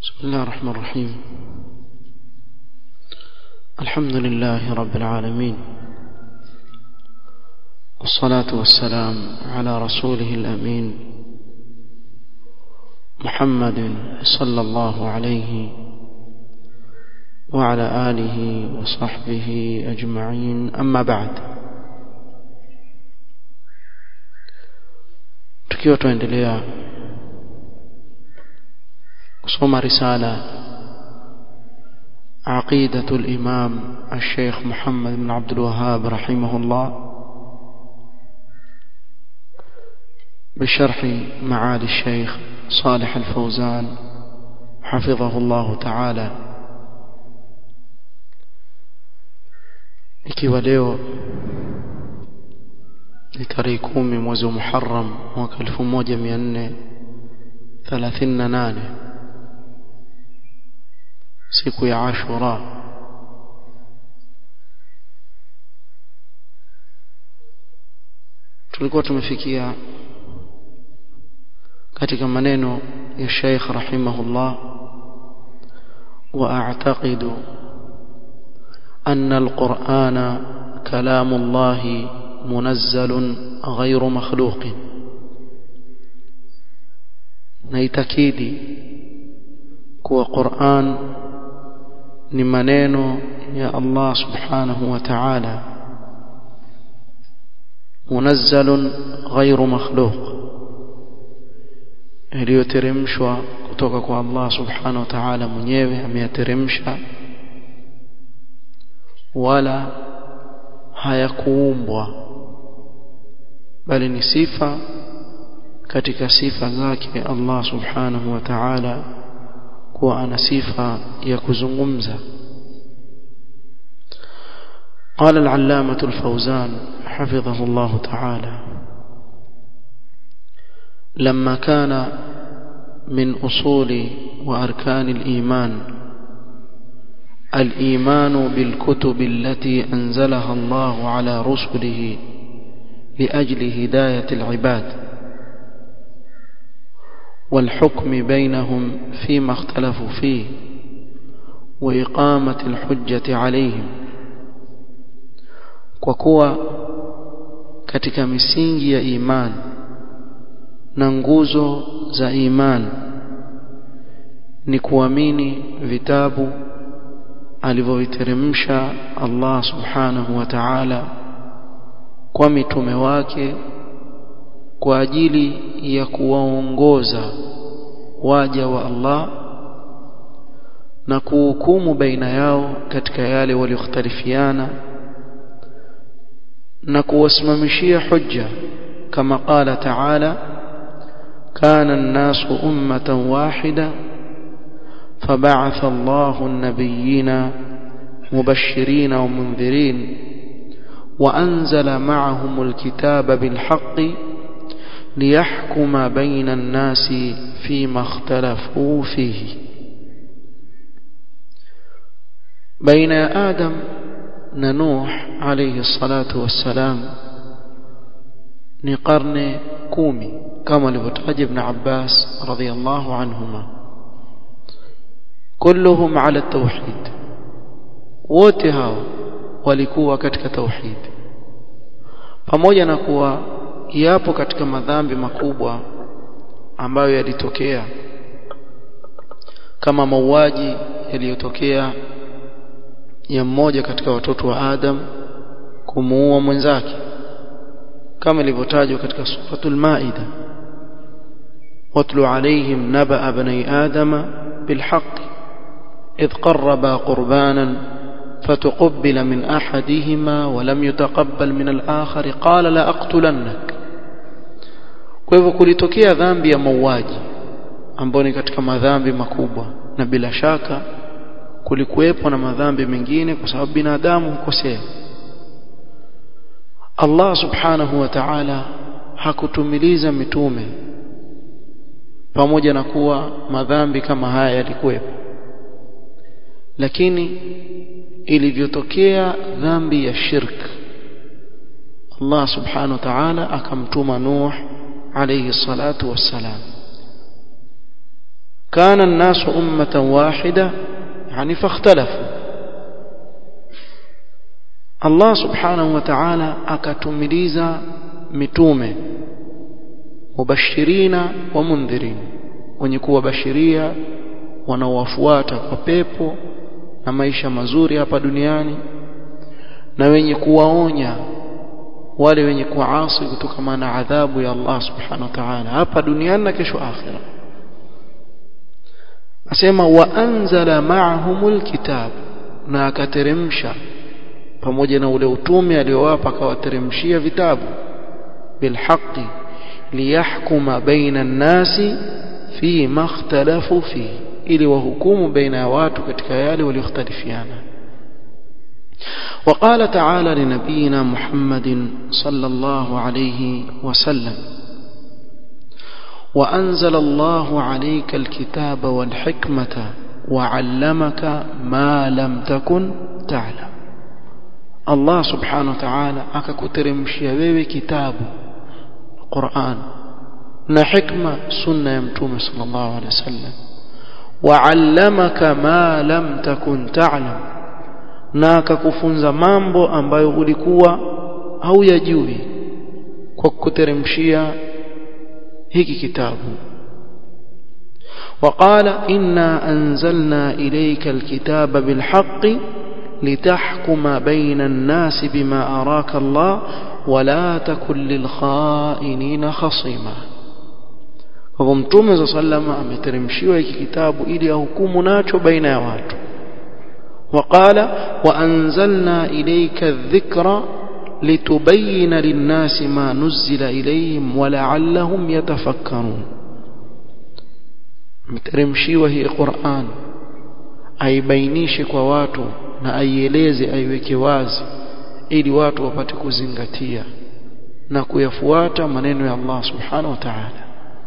بسم الله الرحمن الرحيم الحمد لله رب العالمين والصلاة والسلام على رسوله الأمين محمد صلى الله عليه وعلى آله وصحبه أجمعين أما بعد tukiwa tuendelea kusoma risala عقيدة الإمام الشيخ محمد بن عبد الوهاب رحمه الله بشرح معالي الشيخ صالح الفوزان حفظه الله تعالى ikiwa leo ni tarehe kumi mwezi wa Muharram mwaka 1438 siku ya Ashura tulikuwa tumefikia katika maneno ya Sheikh rahimahullah wa a'taqidu anna al-Qur'ana kalamu Allah munazzalun ghayru makhluqin naitakidi kuwa Qur'an ni maneno ya Allah subhanahu wa ta'ala munazzalun ghayru makhluq iliyoteremshwa kutoka kwa Allah subhanahu wa ta'ala mwenyewe ameyateremsha wala hayakuumbwa bali ni sifa katika sifa zake Allah subhanahu wa ta'ala kuwa ana sifa ya kuzungumza قال العلامة الفوزان حفظه الله تعالى لما كان من أصول وأركان الإيمان الإيمان بالكتب التي أنزلها الله على رسله لأجل هداية العباد والحكم بينهم فيما اختلفوا فيه وإقامة الحجة عليهم وكوا katika misingi ya imani na nguzo za imani ni kuamini vitabu alivyoviteremsha Allah subhanahu wa ta'ala kwa mitume wake kwa ajili ya kuwaongoza waja wa Allah na kuhukumu baina yao katika yale waliokhtalifiana na kuwasimamishia hujja kama qala ta'ala kana an-nasu ummatan wahida فبعث الله النبيين مبشرين ومنذرين وأنزل معهم الكتاب بالحق ليحكم بين الناس فيما اختلفوا فيه بين آدم نوح عليه الصلاة والسلام نقرن كومي كما لفتحج ابن عباس رضي الله عنهما كلهم على التوحيد wote hao walikuwa katika tauhid pamoja na kuwa yapo katika madhambi makubwa ambayo yalitokea kama mauaji yaliyotokea ya mmoja katika watoto wa Adam kumuua mwenzake kama ilivyotajwa katika suratul Maida watlu alaihim naba bani adama bilhaqi إذ قربا قربانا فتقبل من أحدهما ولم يتقبل من الآخر قال لا أقتلنك kwa hivyo kulitokea dhambi ya mauaji ambayo ni katika madhambi makubwa na bila shaka kulikuwepo na madhambi mengine kwa sababu binadamu hukosea Allah subhanahu wa ta'ala hakutumiliza mitume pamoja na kuwa madhambi kama haya yalikuwepo lakini ilivyotokea dhambi ya shirk Allah subhanahu wa ta'ala akamtuma Nuh alayhi salatu wassalam kana an-nasu ummatan wahida yani fakhtalafu Allah subhanahu wa ta'ala akatumiliza mitume mubashirina wa mundhirin wenye kuwabashiria wanaowafuata kwa pepo na maisha mazuri hapa duniani na wenye kuwaonya wale wenye kuasi kutokana na adhabu ya Allah subhanahu wa ta'ala hapa duniani na kesho akhira asema wa anzala ma'ahumul kitab na akateremsha pamoja na ule utume aliowapa akawateremshia vitabu bilhaqi liyahkuma baina an-nasi fi ma ikhtalafu fi ili wahukumu baina ya watu katika yale walioختلفiana وقال تعالى لنبينا محمد صلى الله عليه وسلم وأنزل الله عليك الكتاب والحكمة وعلمك ما لم تكن تعلم الله سبحانه وتعالى akakuteremshia wewe kitabu Qur'an na hikma sunna ya mtume sallallahu alaihi wasallam wa'allamaka ma lam takun ta'lam na akakufunza mambo ambayo ulikuwa hauyajui kwa kuteremshia hiki kitabu وقال إنا أنزلنا إليك الكتاب بالحق لتحكم بين الناس بما أراك الله ولا تكن للخائنين خصيما kwa mtume za sallama ameteremshiwa hiki kitabu ili ahukumu nacho baina ya watu وقال وأنزلنا إليك الذكر لتبين للناس ما نزل إليهم ولعلهم يتفكرون mteremshiwa hii Qur'an aibainishe kwa watu na aieleze aiweke wazi ili watu wapate kuzingatia na kuyafuata maneno ya Allah subhanahu wa ta'ala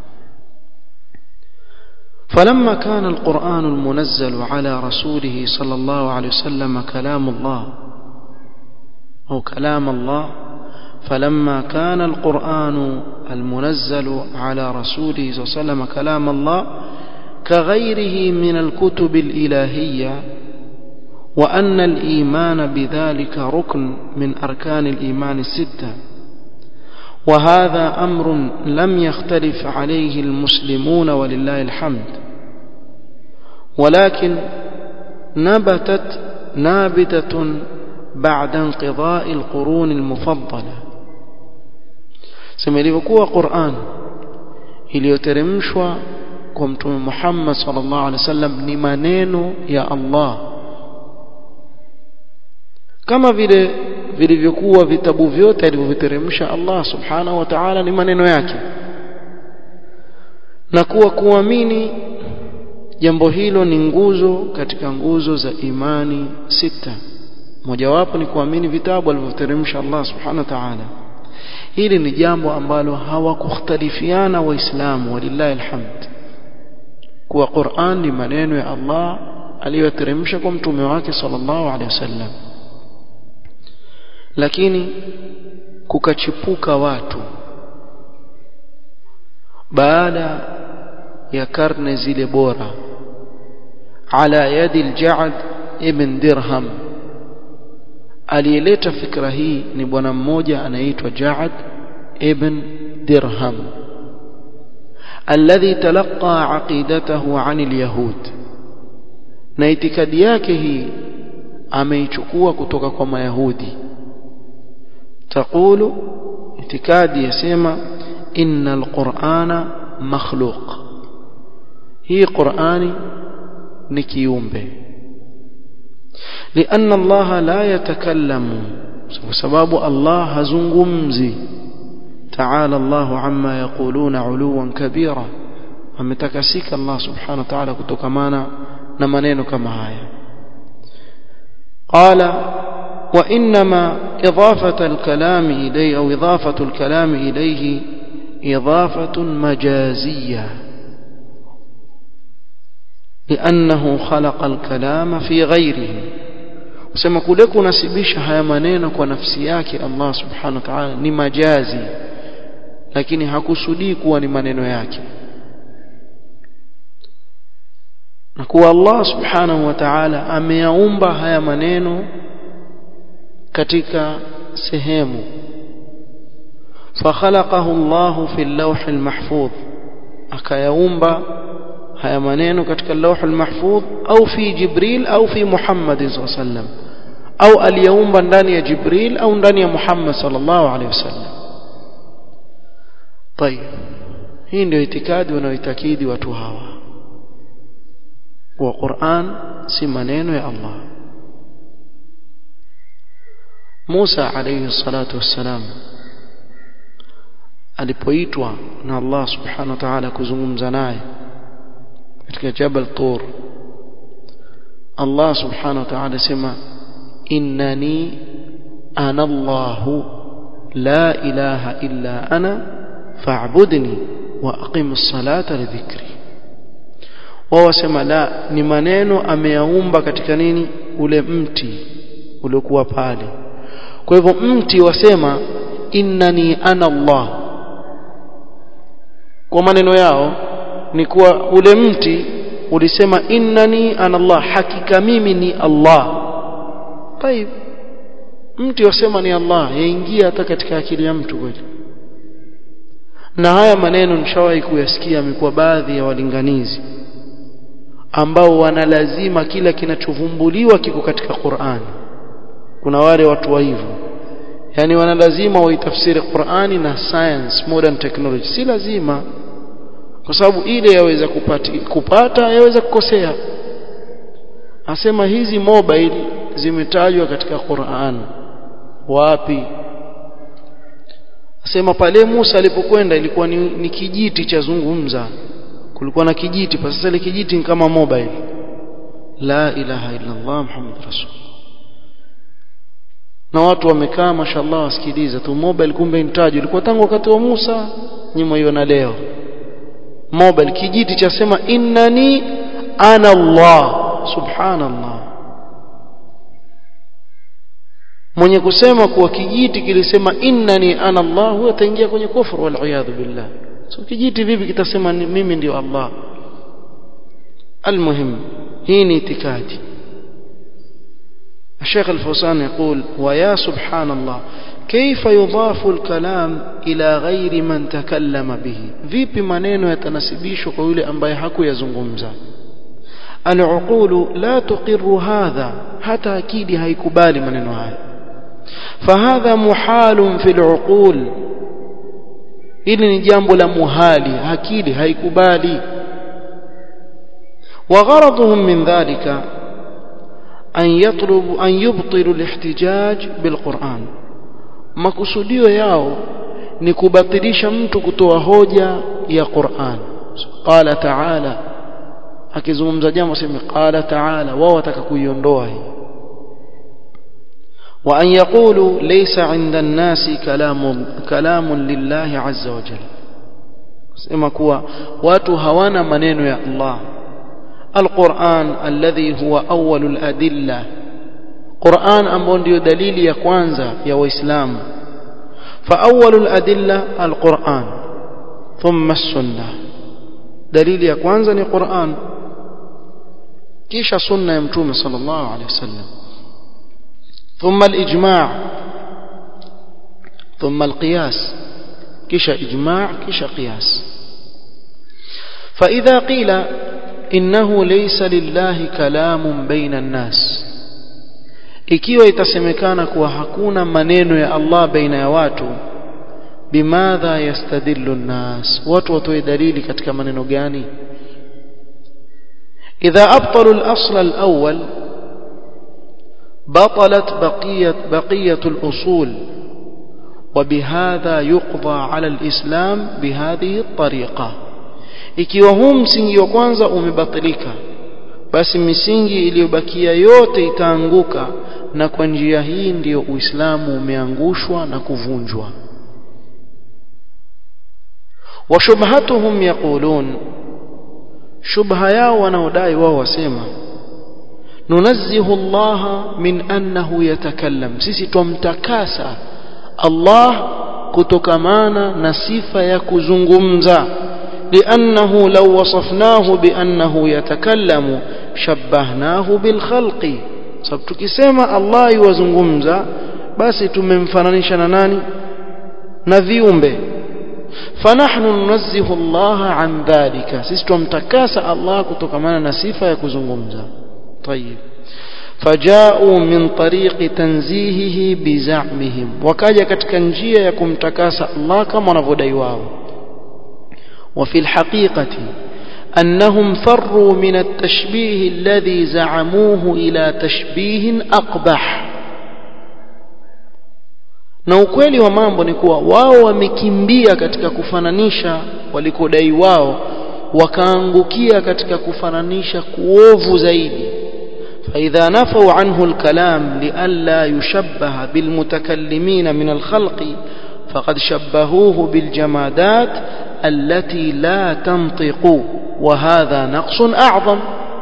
فلما كان القرآن المنزل على رسوله صلى الله عليه وسلم كلام الله أو كلام الله فلما كان القرآن المنزل على رسوله صلى الله عليه وسلم كلام الله كغيره من الكتب الإلهية وأن الإيمان بذلك ركن من أركان الإيمان الستة وهذا أمر لم يختلف عليه المسلمون ولله الحمد ولكن نبتت نابتة بعد انقضاء القرون المفضلة سمعلivyokuwa Qur'an iliyoteremshwa kwa mtume Muhammad sallallahu alaihi wasallam ni maneno ya Allah kama vile vilivyokuwa vitabu vyote alivyoviteremsha Allah subhanahu wa ta'ala ni maneno yake na kuwa kuamini jambo hilo ni nguzo katika nguzo za imani sita mojawapo ni kuamini vitabu alivyoteremsha Allah subhanahu wa ta'ala hili ni jambo ambalo hawakukhtalifiana waislamu walillahi alhamd kuwa Qur'an ni maneno ya Allah aliyoteremsha kwa mtume wake sallallahu alaihi wasallam lakini kukachipuka watu baada ya karne zile bora ala yadi al-Ja'd ibn Dirham aliyeleta fikra hii ni bwana mmoja anaitwa Ja'd ibn Dirham alladhi talaqa aqidatahu 'an al-yahud na itikadi yake hii ameichukua kutoka kwa mayahudi تقول اعتقاد يسمى إن القرآن مخلوق هي قرآن نكيومبه لأن الله لا يتكلم سبب الله هزنغمزي تعالى الله عما يقولون علوا كبيرا ametakasika Allah subhanahu wa ta'ala kutokamana na maneno kama haya qala وإنما إضافة الكلام إليه أو إضافة الكلام إليه إضافة مجازية لأنه خلق الكلام في غيره وسما كلك نسبيش هيا maneno kwa nafsi yake Allah subhanahu wa ta'ala ni majazi lakini hakusudii kuwa ni maneno yake na kuwa Allah subhanahu wa ta'ala ameyaumba haya maneno katika sehemu فخلقه الله في اللوح المحفوظ akayaumba haya maneno katika lawh almahfudh au fi jibril au fi muhammad sallallahu alaihi wasallam au aliyaumba ndani ya jibril au ndani ya muhammad sallallahu alaihi wasallam طيب hii ndio itikadi wanaoitakidi watu hawa wa Qur'an si maneno ya Allah Musa alayhi salatu wassalam alipoitwa na Allah subhanahu wa ta'ala kuzungumza naye katika Jabal Tur Allah subhanahu wa ta'ala sema innani ana Allah la ilaha illa ana fa'budni wa aqimus salata li dhikri wao wasema la ni maneno ameyaumba katika nini ule mti uliokuwa pale kwa hivyo mti wasema innani ana Allah kwa maneno yao ni kuwa ule mti ulisema innani ana Allah hakika mimi ni Allah طيب mti wasema ni Allah yaingia hata katika akili ya mtu kweli na haya maneno nishawahi kuyasikia amekuwa baadhi ya walinganizi ambao wanalazima kila kinachovumbuliwa kiko katika Qur'an kuna wale watu wa hivyo yani wanalazima waitafsiri Qur'ani na science modern technology si lazima kwa sababu ile yaweza kupati, kupata yaweza kukosea asema hizi mobile zimetajwa katika Qur'an wapi asema pale Musa alipokwenda ilikuwa ni, ni kijiti cha zungumza kulikuwa na kijiti pa sasa ile kijiti ni kama mobile la ilaha illa Allah Muhammad rasul na watu wamekaa mashallah wasikiliza tu mobile kumbe intaji ilikuwa tangu wakati wa Musa nyuma hiyo na leo mobile kijiti cha sema innani ana Allah subhanallah mwenye kusema kuwa kijiti kilisema innani ana Allah huyo ataingia kwenye kufru wal iyadhu billah so kijiti vipi kitasema mimi ndio Allah المهم hii ni itikadi الشيخ الفوسان يقول ويا سبحان الله كيف يضاف الكلام إلى غير من تكلم به vipi maneno yatanasibishwa kwa yule ambaye hakuyazungumza العقول لا تقر هذا حتى akidi haikubali maneno haya فهذا محال في العقول hili ni jambo la muhali akili haikubali وغرضهم من ذلك أن يطلب أن يبطلوا الاحتجاج بالقرآن makusudio yao ni kubatilisha mtu kutoa hoja ya Qur'an qala ta'ala akizungumza jambo sema qala ta'ala wao wataka kuiondoa hii wa an yaqulu laysa 'inda an-nasi kalamun kalamun lillahi 'azza wa jalla sema kuwa watu hawana maneno ya Allah القرآن الذي هو أول الأدلة قرآن ambao ndio dalili ya kwanza ya waislamu فأول الأدلة القرآن ثم السنة دليل ya kwanza ni Qur'an kisha sunna ya mtume sallallahu alayhi wasallam ثم الإجماع ثم القياس kisha إجماع kisha قياس فإذا قيل إنه ليس لله كلام بين الناس ikiwa itasemekana kuwa hakuna maneno ya Allah baina ya watu bimadha yastadillu nnas watu watoe dalili katika maneno gani idha abtalu al-asl al-awwal batalat baqiyat baqiyat al-usul وبهذا يقضى على الإسلام بهذه الطريقة ikiwa huu msingi wa kwanza umebatilika basi misingi iliyobakia yote itaanguka na kwa njia hii ndiyo Uislamu umeangushwa na kuvunjwa washubhatuhum yaqulun shubha yao wanaodai wao wasema nunazzihu Allah min annahu yatakallam sisi twamtakasa Allah kutokamana na sifa ya kuzungumza لأنه لو وصفناه بأنه يتكلم شبهناه بالخلق sababu tukisema Allah yuwazungumza basi tumemfananisha na nani na viumbe fanahnu nunazzihu Allah an dhalika sisi tumtakasa Allah kutokamana na sifa ya kuzungumza طيب فجاءوا من طريق تنزيهه بزعمهم وكاجا katika njia ya kumtakasa Allah kama wanavyodai wao وفي الحقيقة أنهم فروا من التشبيه الذي زعموه إلى تشبيه أقبح na ukweli wa mambo ni kuwa wao wamekimbia katika kufananisha walikodai wao wakaangukia katika kufananisha kuovu zaidi فإذا نفوا عنه الكلام لئلا يشبه بالمتكلمين من الخلق فقد شبهوه بالجمادات التي لا تنطق وهذا نقص أعظم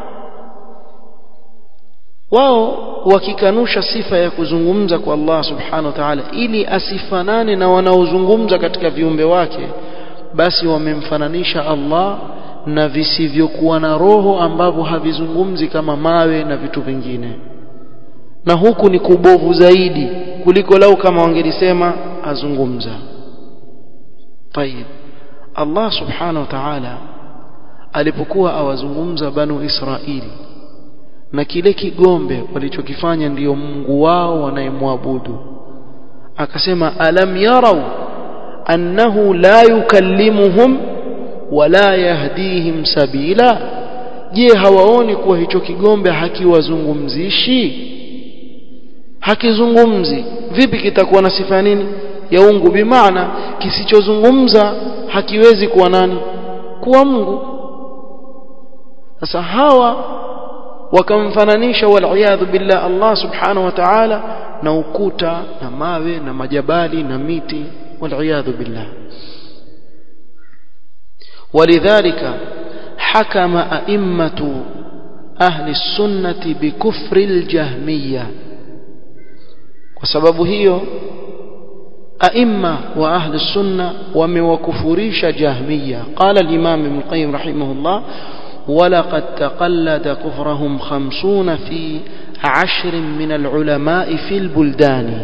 wao wakikanusha sifa ya kuzungumza kwa Allah subhanahu wa ta'ala ili asifanane na wanaozungumza katika viumbe wake basi wamemfananisha Allah na visivyokuwa na roho ambavyo havizungumzi kama mawe na vitu vingine na huku ni kubovu zaidi kuliko lau kama wangelisema azungumza tayib Allah subhanahu wa ta'ala alipokuwa awazungumza banu Israili na kile kigombe walichokifanya ndiyo Mungu wao wanayemwabudu akasema alam yarau annahu la yukallimuhum wala yahdihim sabila je hawaoni kuwa hicho kigombe hakiwazungumzishi hakizungumzi vipi kitakuwa na sifa nini ya ungu bimaana kisichozungumza hakiwezi kuwa nani kuwa Mungu sasa hawa wakamfananisha waliyadhu billah Allah subhanahu wa ta'ala na ukuta na mawe na majabali na miti waliyadhu billah ولذلك حكم أئمة أهل السنة بكفر الجهمية وسبب هي أئمة وأهل السنة وموكفريش جهمية قال الإمام ابن القيم رحمه الله ولقد تقلد كفرهم خمسون في عشر من العلماء في البلدان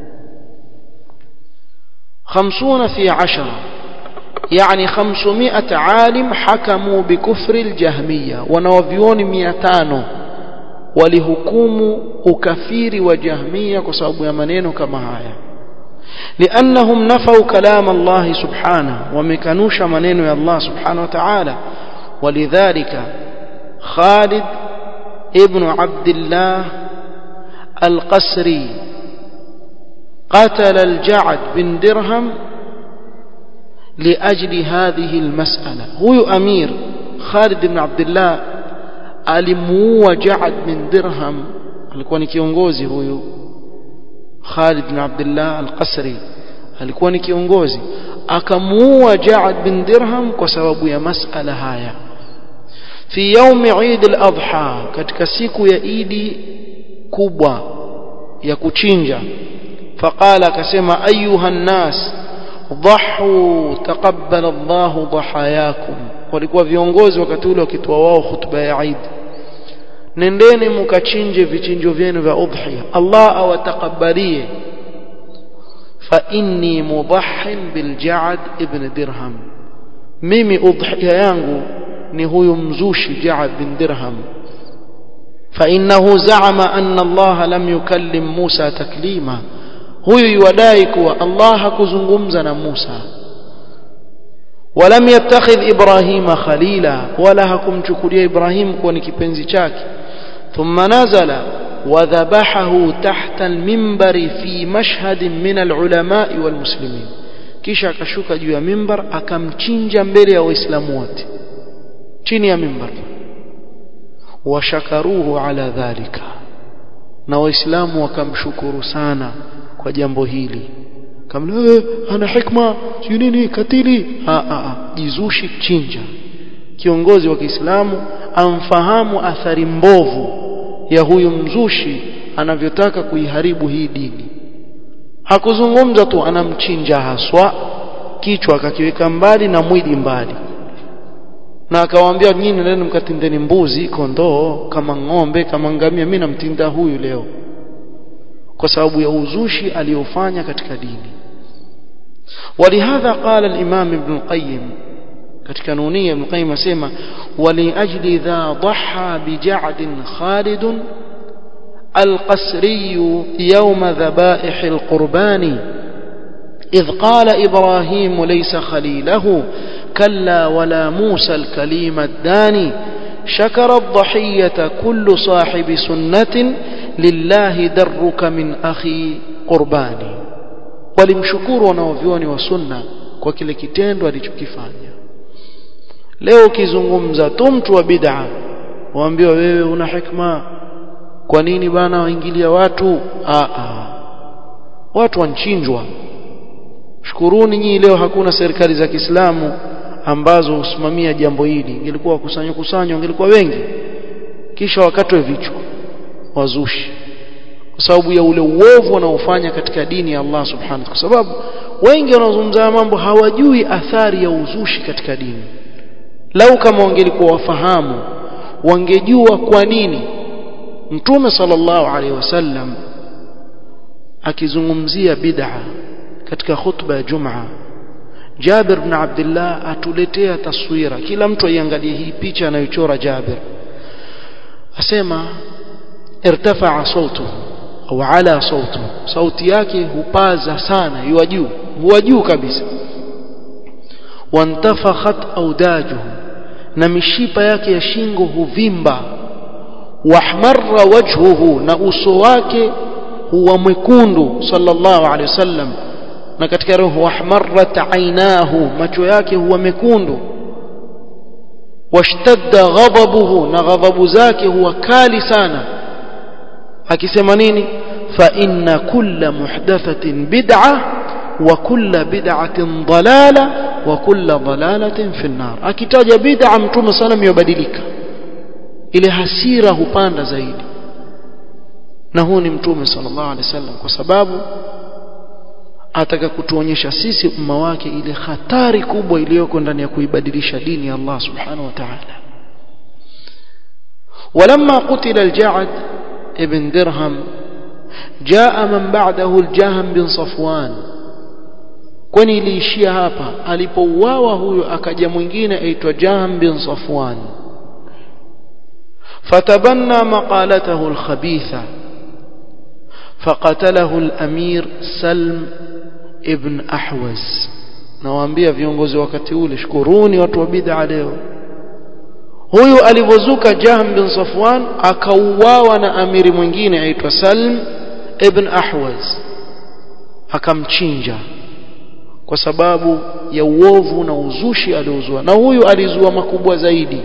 خمسون في عشرة يعني خمسمائة عالم حكموا بكفر الجهمية ونوفيون مئتانو ولهكوم أكفير وجهمية كسبب يمنين كما هاي لأنهم نفوا كلام الله سبحانه ومكنوش منين يا الله سبحانه وتعالى ولذلك خالد ابن عبد الله القسري قتل الجعد بن درهم لأجل هذه المسألة هو أمير خالد بن عبد الله alimuua Ja'ad bin Dirham alikuwa ni kiongozi huyu Khalid bin Abdullah al-Qasri alikuwa ni kiongozi akamuua Ja'ad bin Dirham kwa sababu ya masala haya fi يوم Eid al-Adha katika siku ya Idi kubwa ya kuchinja faqala akasema ayuha nas dhahu taqabbala Allah dhahayakum walikuwa viongozi wakati ule wakitoa wao hutuba ya Eid nendeni mukachinje vichinjo vyenu vya udhiya Allah awatakabalie fa inni mudahhin bil Ja'd ibn Dirham mimi udhiya yangu ni huyu mzushi Ja'd bin Dirham فإنه زعم أن الله لم يكلم موسى تكليما huyu yuwadai kuwa Allah hakuzungumza na Musa ولم يتخذ إبراهيم خليلا ولا هكم تشكري إبراهيم كون كبنزي chake ثم نزل وذبحه تحت المنبر في مشهد من العلماء والمسلمين kisha akashuka juu ya mimbar akamchinja mbele ya waislamu wote chini ya mimbar washakaruhu ala dhalika na waislamu wakamshukuru sana kwa jambo hili kamla eh, ana hikma sio nini katili a a jizushi chinja kiongozi wa Kiislamu amfahamu athari mbovu ya huyu mzushi anavyotaka kuiharibu hii dini hakuzungumza tu anamchinja haswa kichwa akakiweka mbali na mwili mbali na akawaambia nyinyi nendeni mkatindeni mbuzi kondoo kama ng'ombe kama ngamia mimi namtinda huyu leo kwa sababu ya uzushi aliyofanya katika dini ولهذا قال الإمام ابن القيم katika nunia Ibn Qayyim asema wali ajli dha dhaha bi ja'd Khalid al-Qasri yawm dhabaih al-qurban إذ قال إبراهيم ليس خليله كلا ولا موسى الكليم الداني شكر الضحية كل صاحب سنة لله درك من أخي قرباني walimshukuru wanaovyoni wa sunna kwa kile kitendo alichokifanya leo ukizungumza tu mtu wa bid'a waambiwa wewe una hikma kwa nini bana waingilia watu a a watu wanchinjwa shukuruni nyinyi leo hakuna serikali za Kiislamu ambazo husimamia jambo hili ingelikuwa wakusanywa kusanywa ingelikuwa wengi kisha wakatwe vichwa wazushi kwa sababu ya ule uovu wanaofanya katika dini ya Allah subhanahu kwa sababu wengi wanaozungumza mambo hawajui athari ya uzushi katika dini lau kama wangelikuwa wafahamu wangejua kwa nini mtume sallallahu alaihi wasallam akizungumzia bid'a katika khutba ya Jumaa Jabir ibn Abdullah atuletea taswira kila mtu aiangalie hii picha anayochora Jabir asema irtafa'a sautuhu au ala sautu sauti yake hupaza sana yuwa juu huwa juu kabisa wantafakhat audajuhu na mishipa yake ya shingo huvimba wahmarra wajhuhu na uso wake huwa mwekundu sallallahu alaihi wasallam na katika roho wahmarrat ainahu macho yake huwa mekundu washtadda ghadabuhu na ghadhabu zake huwa kali sana akisema nini fa inna kulla muhdathatin bid'a wa kulla bid'atin dalala wa kulla dalalatin fi an-nar akitaja bid'a mtume sana yobadilika ile hasira hupanda zaidi na huu ni mtume sallallahu alaihi wasallam kwa sababu ataka kutuonyesha sisi umma wake ile hatari kubwa iliyoko ndani ya kuibadilisha dini ya Allah subhanahu wa ta'ala ولما قتل الجعد ابن درهم جاء من بعده الجهم بن صفوان kwani iliishia hapa alipouawa huyo akaja mwingine aitwa Jahm bin Safwan fatabanna maqalatahu alkhabitha فقتله الامير سلم ابن احوز nawaambia viongozi wakati ule shukuruni watu wa bid'a leo huyu alivozuka Jahm bin Safwan akauawa na amiri mwingine aitwa Salm ibn Ahwaz akamchinja kwa sababu ya uovu na uzushi aliozua na huyu alizua makubwa zaidi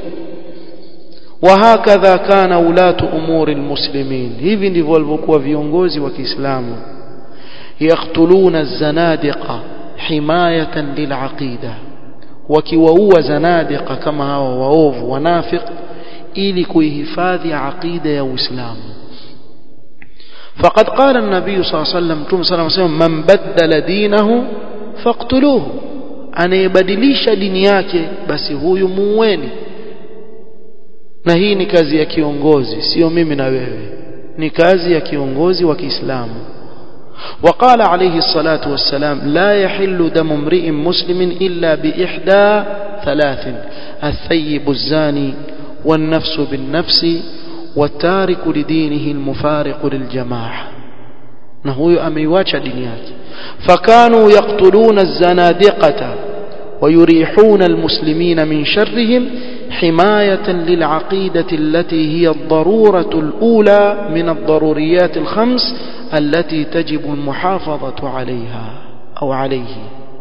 وهكذا كان ولاة أمور المسلمين hivi ndivyo walivyokuwa viongozi wa Kiislamu يقتلون الزنادقة حماية للعقيدة wakiwaua zanadiqa kama hawa waovu wanafiq ili kuihifadhi aqida ya Uislamu فقد قال النبي صلى الله عليه وسلم تم صلى الله عليه وسلم من بدل دينه فاقتلوه anayebadilisha dini yake basi huyu muueni na hii ni kazi ya kiongozi sio mimi na wewe ni kazi ya kiongozi wa Kiislamu وقال عليه الصلاة والسلام لا يحل دم امرئ مسلم إلا بإحدى ثلاث الثيب الزاني والنفس بالنفس والتارك لدينه المفارق للجماعة نهو أميواتش دنياك فكانوا يقتلون الزنادقة ويريحون المسلمين من شرهم حماية للعقيدة التي هي الضرورة الأولى من الضروريات الخمس التي تجب المحافظة عليها أو عليه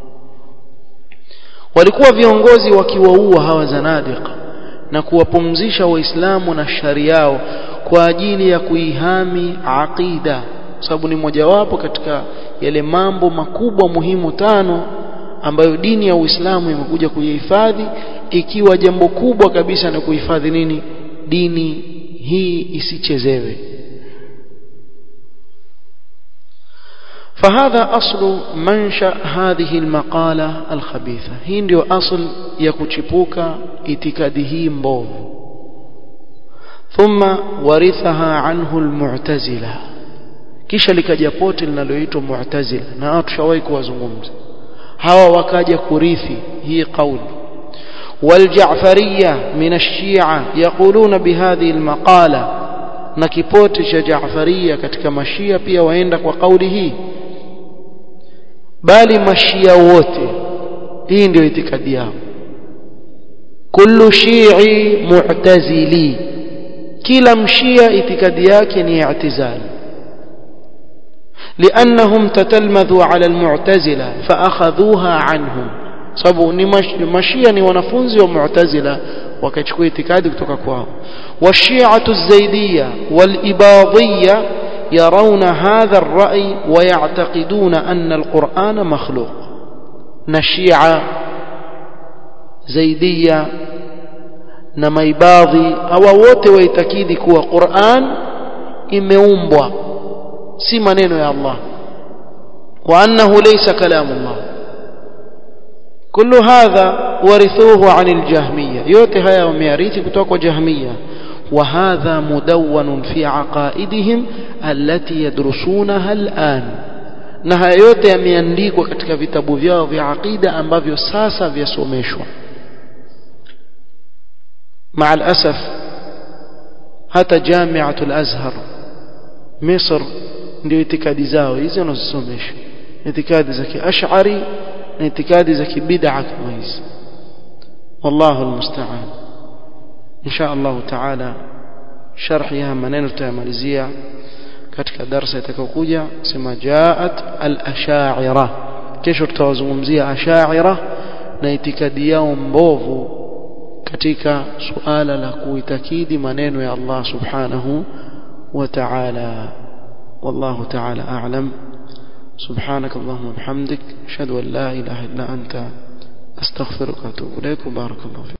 walikuwa viongozi wakiwaua hawa zanadiqa na kuwapumzisha waislamu na shari yao kwa ajili ya kuihami aqida sababu ni mojawapo katika yale mambo makubwa muhimu tano ambayo dini ya Uislamu imekuja kuihifadhi ikiwa jambo kubwa kabisa ni kuhifadhi nini dini hii isichezewe فهذا أصل منشأ هذه المقالة الخبيثة هي ndio أصل ya kuchipuka itikadi hii mbovu ثم ورثها عنه المعتزلة kisha likaja pote linaloitwa mu'tazila na tushawahi kuwazungumza hawa wakaja kurithi hii kauli والجعفرية من الشيعة يقولون بهذه المقالة na kipote cha Jaafariya katika mashia pia waenda kwa kauli hii bali mashia wote hii ndio itikadi yao kullu shi'i mu'tazili kila mshia itikadi yake ni i'tizali لأنهم تتلمذوا على المعتزلة فأخذوها عنهم sababu ni mashia ni wanafunzi wa mu'tazila wakachukua itikadi kutoka kwao washi'atu zaidiyya walibadiyya يرون هذا الرأي ويعتقدون أن القرآن مخلوق نشيعة زيدية نميباضي أو wote waitakidi kuwa Qur'an imeumbwa si maneno ya Allah وأنه ليس كلام الله كل هذا ورثوه عن الجهمية yote haya wameyarithi kutoka kwa jahmiya وهذا مدون في عقائدهم التي يدرسونها الآن na haya yote yameandikwa katika vitabu vyao vya aqida ambavyo sasa vyasomeshwa مع الأسف hata jamiatul azhar misr ndio itikadi zao hizi wanazosomesha itikadi za kiash'ari na itikadi za kibid'a kama hizi wallahu almusta'an insha Allah taala sharhi ya maneno tutayamalizia katika darasa itakayokuja sema jaat al-ash'ira kesho tutawazungumzia ash'ira na itikadi yao mbovu katika suala la kuitakidi maneno ya Allah subhanahu wa ta'ala والله تعالى أعلم سبحانك اللهم وبحمدك أشهد أن لا إله إلا أنت أستغفرك وأتوب إليك وبارك الله فيك